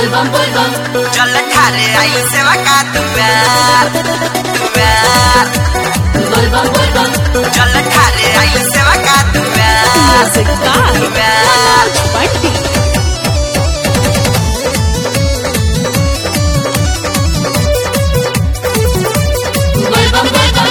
bum boy bum चल ठारे आई सेवा का दुआर दुआर boy bum boy bum चल ठारे आई सेवा का दुआर Music by दुआर Bunty. boy bum boy bum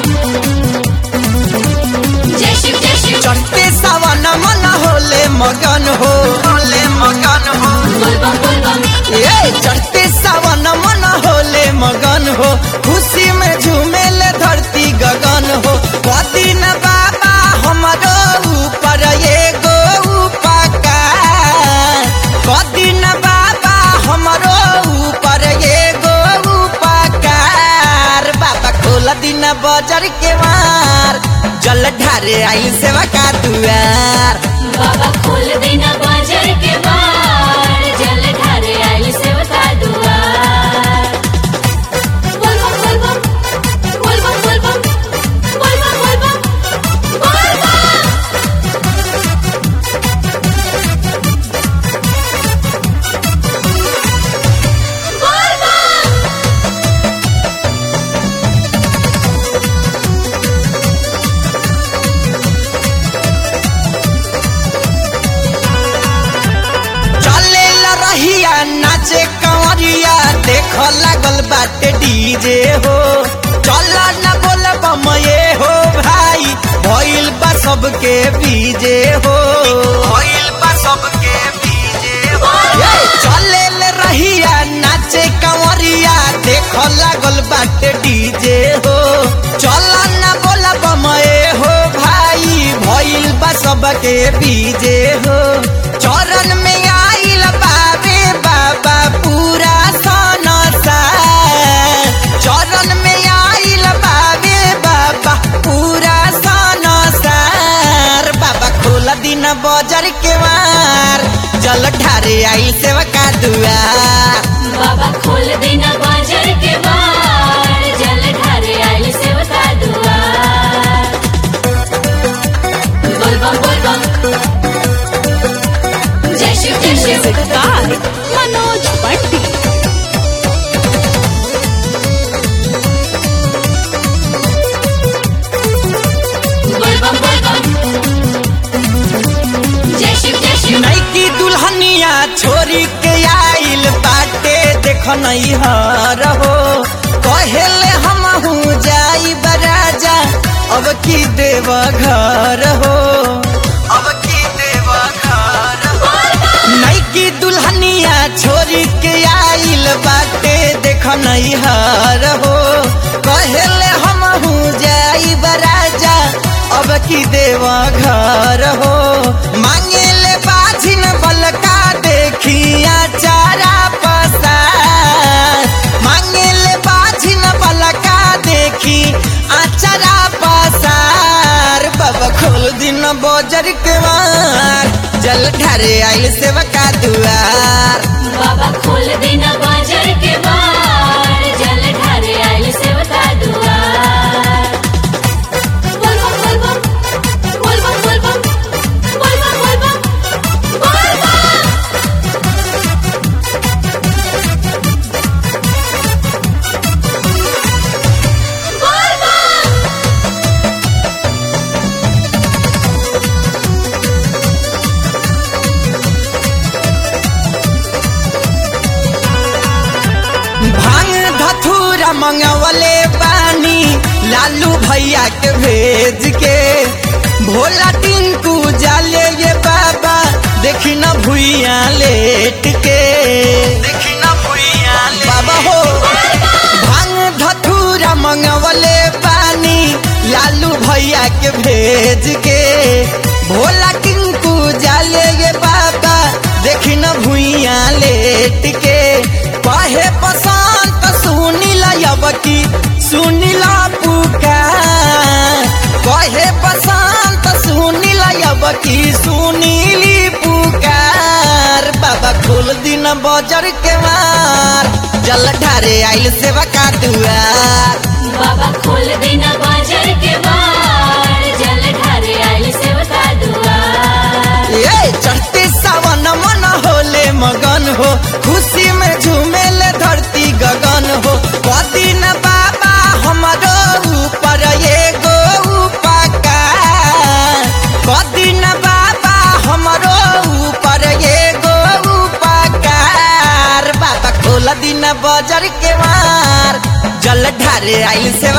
जय शिव जय शिव चढ़ते सावन मन होले मगन हो होले मगन हो boy bum boy bum ए चढ़ते सावन मन होले मगन हो खुशी में झूमेल धरती गगन हो कदी न बाबा हमारो ऊपर एगो उपकार कदी न बाबा हमारो ऊपर एगो उपकार बाबा खोल दिन बजर के मार जल ढारे आई सेवा का दुआर बाबा खोल देना बाजार के बार जल ढारे आई सेवका दुआर बोल बम बोल बम बोल बम बोल बम बोल बम बोल बम बोल बम बोल बम चले ला रहिया नाचे कंवरिया देख लागल बाटे डीजे हो चल न बोल बम ये हो भाई भइल बा सबके बीजे हो भइल बा सबके बीजे हो चले ले रहिया नाचे कंवरिया देख लागल बाटे डीजे हो चल न बोल बम ये हो भाई भइल बा सबके बीजे हो चरण में आइल बाबे बाबा पूरा सनसा चरण में आइल बाबे बाबा पूरा सनसार बाबा खोल दिन बजर के मार जल ठारे आई सेवका दुआर बाबा खोल देना बाजार के बार जल ढारे आई सेवका दुआर बोल बम बोल बम जय शिव जय Shiv Music by Manoj Bunty. बोल बम बोल बम जय शिव जय शिव नैकी दुल्हनिया छोरी के आइल बाटे देख नहीं हर हो कहेले हम जाई बराजा अब की देव घर हो अब की देव घर हो नैकी दुल्हनिया छोरी के आइल बाटे देख नहीं हर हो कहेले हम जाई बराजा अब की देव घर हो मांगे ले बाझिन बलका देखिया चारा पसार मांगे ले बाझिन बलका देखी आचारा पसार बाबा खोल दिन बजर के मार जल ढारे आइल सेवका दुआर बाबा खोल देना बाजार के बार जल ढारे आई सेवका दुआर बोल बम बोल बम बोल बम बोल बम बोल बम बोल बम बोल बम बोल बम भांग धथुरा मंगवले पानी लालू भैया के भेज के भोला टिंकू जाले ये बाबा देखी न भुइया लेट के देखी न भुइया बाबा हो भांग धथुरा मंगवले पानी लालू भैया के भेज के भोला टिंकू जाले ये बाबा देखी न भुइया लेट के कहे पसंद सुनीला यबकी सुनीला पुकार कहे पसंद सुनीला यबकी सुनीली पुकार बाबा खोल दिन बजर के मार जल ढारे आइल सेवा का दुआर बाबा खोल देना बाजार के बार जल ढारे आई सेवका दुआर ए चढ़ते सावन मन होले मगन हो खुशी में झूम ढारे आइल सेवा